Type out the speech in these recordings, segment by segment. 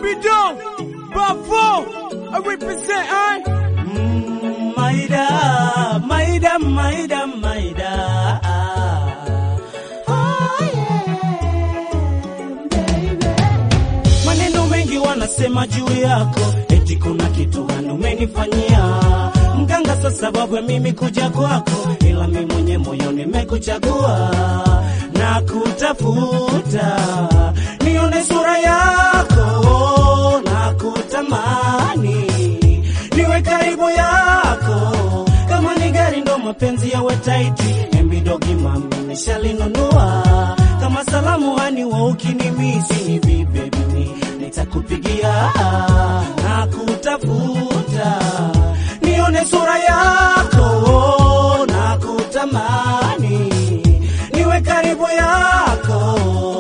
Scooby-Doo, Bravo, I represent, I. Mm, Maida, Maida, Maida, Maida. Oh, yeah, baby. Maneno mengi wanasema juu yako, eti kuna kitu gani umenifanyia mganga, sa sababu ya mimi kuja kwako, ila mimi mwenye moyo nimekuchagua na kutafuta, nione sura yako na kutamani niwe karibu yako, kama ni gari ndo mapenzi yawe taiti, embidogi mami nishalinunua, kama salamu hani wa ukinimisi hivi baby mi nitakupigia na kutafuta, nione sura yako na kutamani niwe karibu yako.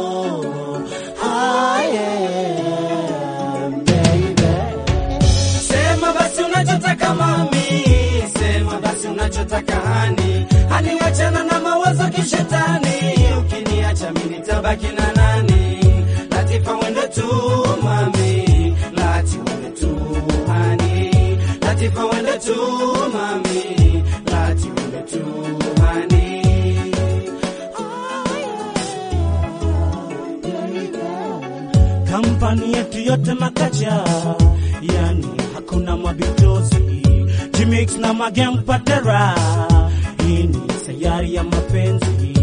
Ah, yeah, baby. Sema basi unachotaka mami, sema basi unachotaka hani, hani wachana na mawazo kishetani, ukiniacha mimi nitabaki na nani? Latifa wende tu mami, lati wende tu hani, Latifa wende tu mami, lati wende tu hani. Kampani yetu yote makacha, yani hakuna mabitozi, Jimix na magem patera. Hii ni sayari ya mapenzi,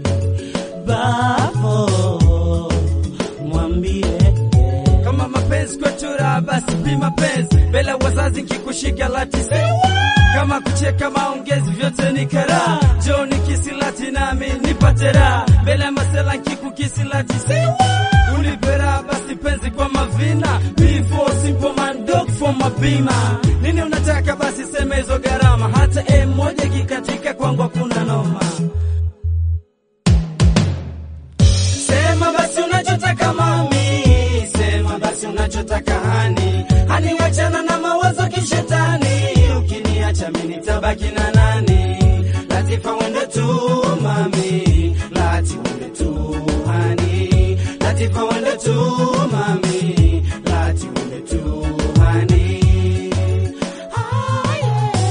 bavo mwambie kama mapenzi kwetu raha, basi pi mapenzi mbele wazazi, nkikushika latisi kama kucheka maongezi, vyote ni karaha. Jo nikisi lati nami nipate raha mbele ya masela, nkikukisi latisi unipe raha, basi penzi kwa mavina before simple man dog for mabima. Nini unataka basi sema hizo gharama, hata e moja kikatika kwangu hakuna noma. Sema basi unachotaka mami, sema basi unachotaka hani, hani wachana na mawazo kishetani, ukiniacha mimi nitabaki na nani? Latifa wende tu mami, lati wende tu hani, Latifa wende tu mami, lati wende tu hani. Ah,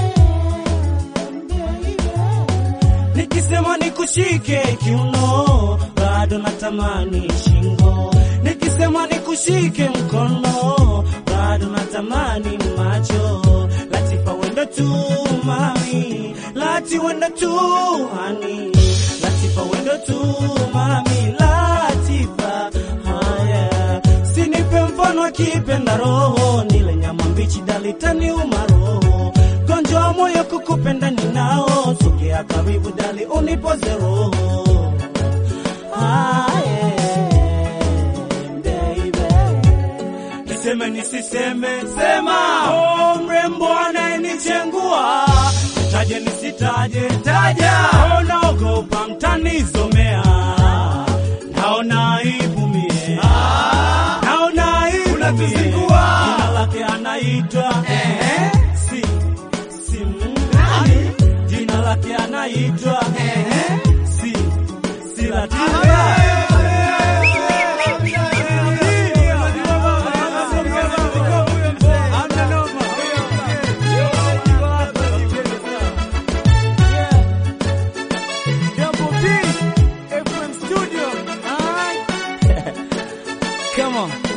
yeah, Nikisema nikushike kiuno, bado natamani shingo. Nikisema nikushike mkono, bado natamani macho. Latifa wenda tu mami, lati wenda tu hani, Latifa wenda tu mami, Latifa haya. Sinipe mfano akipenda roho, nile nyama mbichi dalitani umaroho gonjwa wa moyo kukupenda ninao, sogea karibu dali unipoze roho. Ah, yeah, baby. Niseme nisiseme, sema. Oh, mrembo anayenichengua, taje nisitaje, taja. Oh, naogopa mtanizomea, naona aibu mie, naona aibu Unatuzingua. mie. Jina lake anaitwa si si nani? Jina lake anaitwa si si Latifa. Double B, FM Studio, I. Come on.